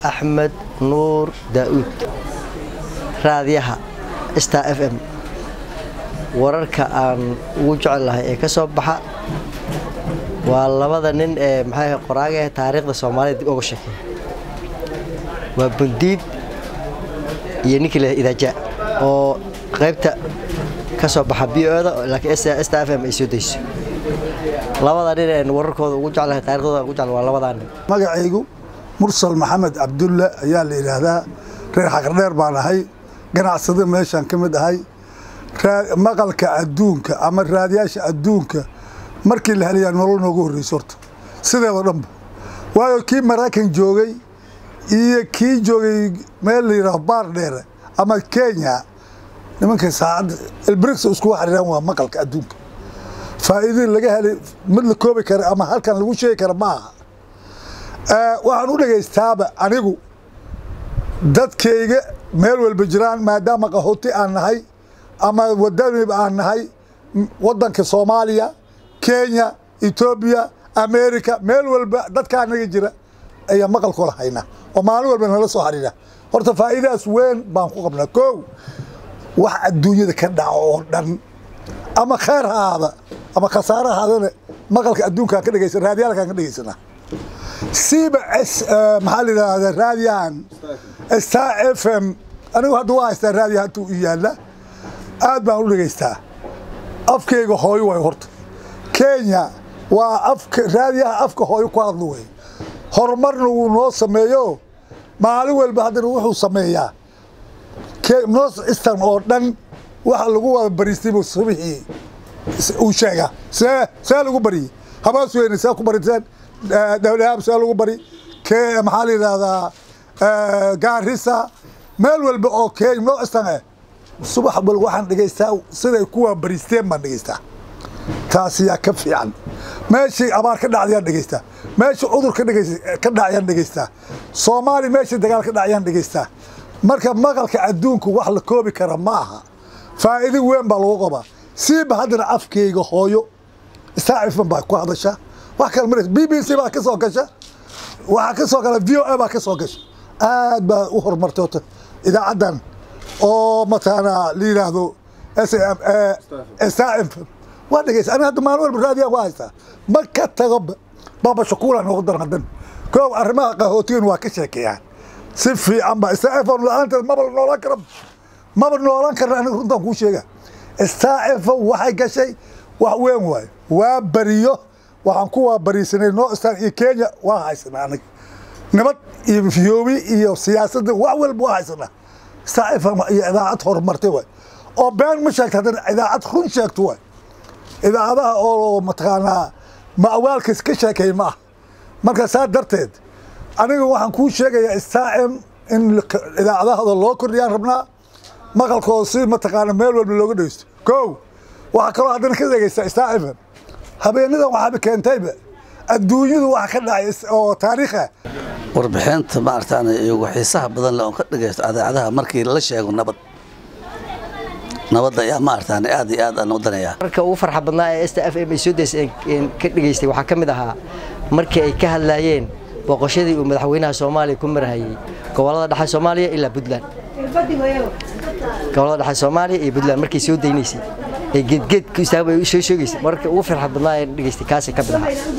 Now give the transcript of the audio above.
axmed nuur daa'uud raadiyaha star f m wararka aan ugu jecel lahay ee ka soo baxa waa labada nin ee maxaa qoraaga ee taariikhda soomaalida dib uga sheekeeya waa bundiid iyo ninkii la idaaja oo qaybta ka soo baxa b o da laakiin star f m ay soo dayso labada nin een wararkooda ugu jeclahay taariikhdooda ugu jecel waa labadaa nin magacaygu mursal maxamed cabdulle ayaa la yidhaahdaa reer xaqardheer baan ahay ganacsado meeshaan ka mid ahay maqalka adduunka ama raadiyaasha adduunka markii la helayaa nolol noogu horreyso horta sideedoo dhanba waayo kii maraykan joogay iyo kii joogay meel la yidhaaho baar dheere ama kenya nimanka saacadda elbrix iskugu xariiraan waa maqalka adduunka faa'iidadii laga helay mid la koobi kara ama halkan lagu sheegi kara ma aha waxaan u dhegaystaaba anigu dadkayga meel walba jiraan maadaama qahooti aan nahay ama wadanib aan nahay wadanka soomaaliya kenya etoobiya america meel walba dadka anaga jira ayaa maqalkooda haynaa oo maalin walba nala soo xariira horta faa'iidadaas weyn baan ku qabnaa kow wax adduunyada ka dhaco oo dhan ama khayr ha ahaada ama khasaare ahaadana maqalka adduunkaan ka dhegaysan raadiyaalkaan ka dhegaysanaa siiba maxaa la yidhaahdaa raadiyahan star f m anigu hadda waa haystaa raadiya hatuu i yaalla aad baan u dhegaystaa afkayga hooyo way horta kenya waa afka raadiyaha afka hooyo ku hadlo wey horumarna wuu noo sameeyo maalin walba haddana wuxuu sameeyaa north eastern oo dhan waxa lagu wada bariistaybu subixii uu sheegaa see see lagu bariyey habaas weyne see ku bariseen dhowlahaab see lagu bari ke maxaa la yidhaahdaa gaarisa meel walba oo kenya north eastern eh subax wal waxaan dhegaystaa siday kuwa bariisteen baan dhegaystaa taas yaa ka fiican meeshii abaar ka dhacdayaan dhegaystaa meeshii cudur ka dhacayaan dhegaystaa soomaaliya meeshii dagaal ka dhacayaan dhegaystaa marka maqalka adduunku wax la koobi kara ma aha faa'iido weyn baa lagu qabaa siiba haddana afkayga hooyo star fm baa ku hadasha wax kale marays b b c baa ka soo gasha waxaa ka soo gala v o a baa ka soo gasha aad baa u horumartay horta idaacaddan oo mataqaanaa la yidhaahdo star fm waa dhegeysa aniga hadda maalin walba raadiyaa waa haystaa ma ka tago baba shakuula noogu daran haddan koob arrimaha qahootigan waa ka sheekeeyaan si fiican ba star fm la-aanteed maba la noolaan kara maba noolaan karna aniga runtaan kuu sheega star fm waxay gashay wax weyn waayo waa bariyo waxaan ku waa bariisanay north star iyo kenya waa haysanaa aniga nabad iyo fiyoobi iyo siyaasadda wax walba waa haysanaa star fm iyo idaacad horumartay waay oo been ma sheegta haddana idaacad run sheegto waay idaacadaha oo mataqaanaa ma'waalkas ka sheekeey ma ah marka saa darteed aniga waxaan kuu sheegayaa star m in idaacadahooda loo kordhiyaan rabnaa maqalkooda si mataqaana meel walba looga dhegeysto kow waxaa kaloo haddana ka dhegeysta star f m habeenadan waxaaba keentayba adduunyadu waxa ka dhacay oo taariikha warbixinta maaragtaan iyagu xiisaha badan leh oon ka dhegaysto adeecadaha markii la sheego nabad nabadda ayaa maaragtaan aad iyo aad aan u danaya marka ugu farxa badnaa ee star f m ay soo daysay ka dhegaystay waxaa ka mid ahaa markii ay ka hadlaayeen booqashadii uu madaxweynaha soomaaliya ku marhayay gobolada dhexe soomaaliya ilaa puntland gobolada dhexe soomaaliya iyo puntland markay soo daynaysay ee geedgeed ku istaagba ay soo sheegaysay marka ugu farxa badnaa ee dhegaystay kaasay ka mid ahaa